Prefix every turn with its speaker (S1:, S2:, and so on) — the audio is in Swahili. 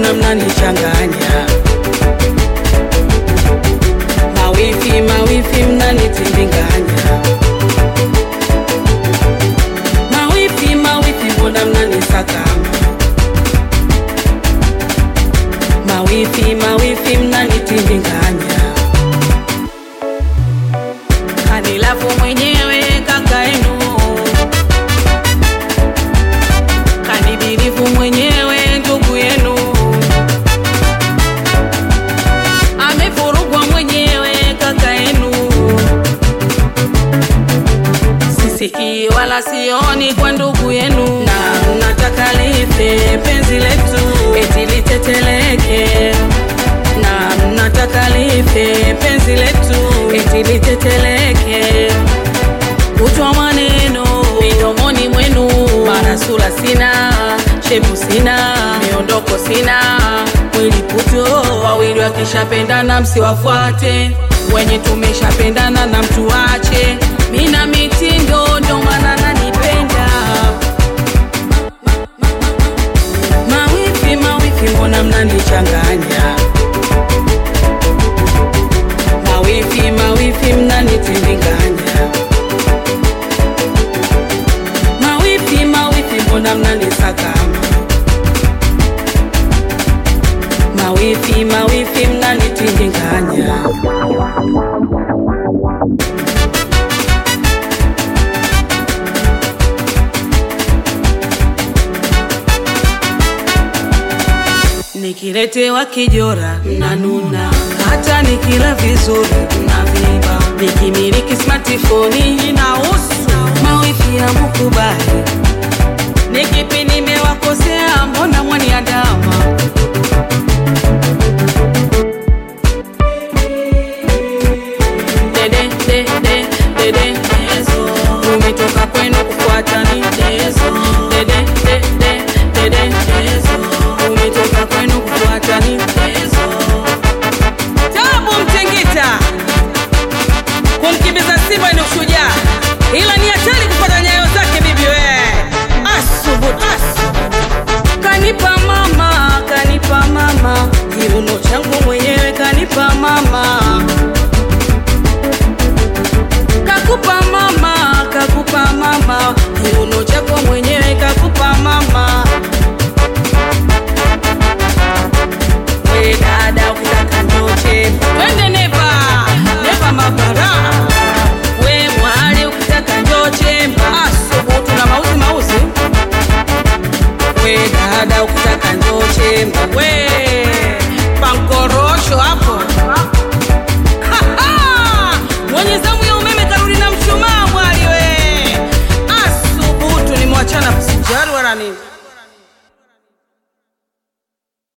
S1: mbona mnanichanganya? Mawifi, mawifi, mnanitindinganya. Mawifi, mawifi, mbona mnanisakama? Mawifi, mawifi, mnanitindinganya. Kanilafu mwenyewe kaka yenu, kanibirifu mwenyewe ndugu yenu, amevurugwa mwenyewe kaka yenu. Sisikii wala sioni kwa ndugu yenu, na mnataka life penzi letu eti liteteleke, na mnataka life penzi letu eti liteteleke. Kutwa maneno midomoni mwenu, mara sura sina, shepu sina, miondoko sina, mwili puto. Wawili wakishapendana msiwafuate, wenye tumeshapendana na mtu wache. Mina mitindo ndo maana nanipenda. Mawifi, mawifi, mbona mnanichanganya? Mawifi, mawifi, mnanitindinganya. Mawifi, mawifi, mbona mnanisakama? Mawifi, mawifi, mnanitindinganya. Nikiletewa kijora mnanuna, hata nikila vizuri mnavimba. Nikimiliki smartphone inahusu mawifi ya mkubali. Nikipi nimewakosea, mbona mwaniandama? Dede, dede, dede, dezo. Umetoka kwenu kufuata ni dezo. Dede, dede, dede, dezo. Umetoka kwenu kufuata ni dezo. Tabu Mtingita kumkimbiza Simba ni ushujaa, ila ni hatari kufuata nyayo zake bibi we. Asubutu kanipa mama, kanipa mama, kiuno changu mwenyewe kanipa mama kakupa mama, kakupa mama, kiuno chako mwenyewe kakupa mama. We dada, ukitaka ndoche twende neva neva mabara. We mwali, ukitaka ndoche asubutu na mauzi mauzi. We dada, ukitaka ndoche we pankorosho hapo